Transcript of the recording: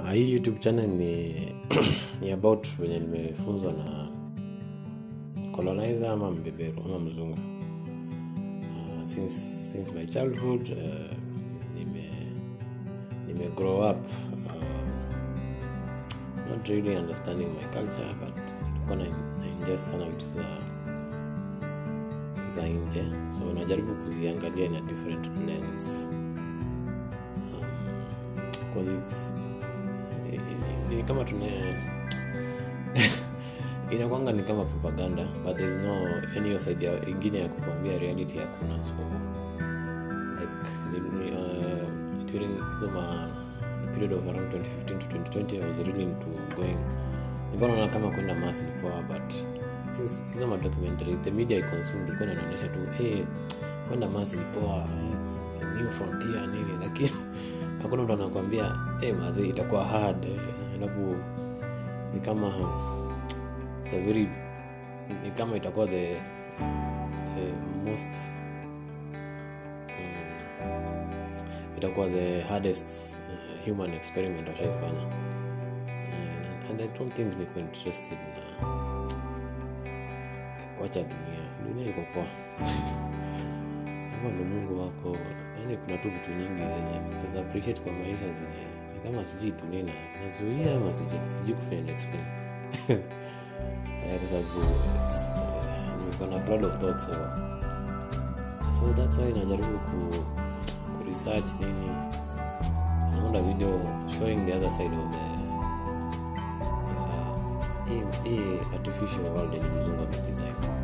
Uh, hii youtube channel ni ni about venye nimefunzwa na colonizer ama mbeberu ama mzungu uh, since, since my childhood uh, nime, nime grow up uh, not really understanding my culture but nilikuwa na naingest sana vitu za za nje so najaribu kuziangalia in a different lens because it's ni, ni kama tuna inakwanga ni kama propaganda but there's no any hiyo side ya ingine ya kukwambia reality hakuna so like ni, ni, uh, during hizo ma period of around 2015 to 2020 i was really into going nilikuwa naona kama kwenda mas ni poa but since hizo madocumentary the media i consumed ilikuwa inaonyesha tu hey, kwenda mas ni poa it's a new frontier nini lakini hakuna mtu anakwambia hey, mazi itakuwa hard eh, alafu ni kama it's a very ni kama itakuwa the, the most um, itakuwa the hardest uh, human experiment washaifanya uh, and i don't think niko interested na kuacha dunia dunia iko poa kama ndo mungu wako yani kuna tu vitu nyingi zenye unaweza appreciate kwa maisha zenye ni kama sijui dunia na nazuia ama sijui sijui kufanya explain Eh, kwa sababu it's, eh, nimekuwa na cloud of thoughts so, so that's why najaribu ku, ku research nini naunda video showing the other side of the uh, hii hii artificial world yenye mzungu amedesign